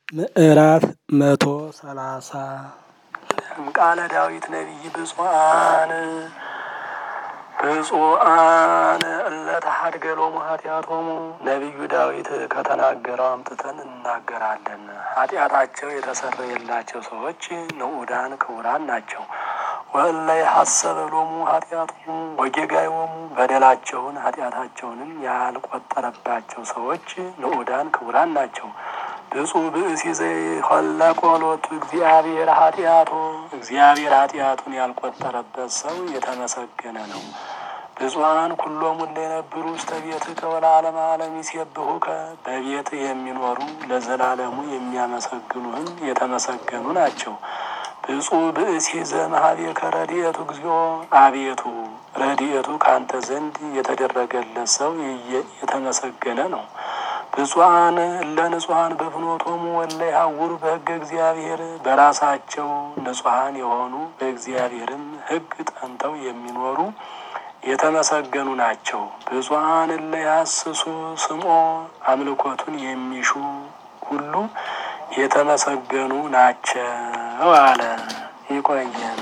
ምዕራፍ መቶ ሰላሳ ቃለ ዳዊት ነቢይ ብፁዓን ብፁዓን እለ ተሐድገሎሙ ኃጢአቶሙ ነቢዩ ዳዊት ከተናገረው አምጥተን እናገራለን። ኃጢአታቸው የተሰረየላቸው ሰዎች ንዑዳን ክቡራን ናቸው። ወእለ የሐሰበ ሎሙ ኃጢአቶሙ ወጌጋዮሙ በደላቸውን ኃጢአታቸውንም ያልቆጠረባቸው ሰዎች ንዑዳን ክቡራን ናቸው። ብፁዕ ብእሲ ዘይኸለቆ ሎቱ እግዚአብሔር ኃጢአቶ እግዚአብሔር ኃጢአቱን ያልቆጠረበት ሰው የተመሰገነ ነው። ብፁዓን ኩሎሙ እለ የነብሩ ውስተ ቤትከ ወለዓለመ ዓለም ይሴብሑከ በቤትህ የሚኖሩ ለዘላለሙ የሚያመሰግኑህም የተመሰገኑ ናቸው። ብፁዕ ብእሲ ዘእምኀቤከ ረድኤቱ እግዚኦ አቤቱ ረድኤቱ ከአንተ ዘንድ የተደረገለት ሰው የተመሰገነ ነው። ብፁዓን እለ ንጹሐን በፍኖቶሙ ወለ ይሐውሩ በሕገ እግዚአብሔር በራሳቸው ንጹሐን የሆኑ በእግዚአብሔርም ሕግ ጠንተው የሚኖሩ የተመሰገኑ ናቸው። ብፁዓን እለ ያስሱ ስምዖ አምልኮቱን የሚሹ ሁሉ የተመሰገኑ ናቸው አለ። ይቆየን።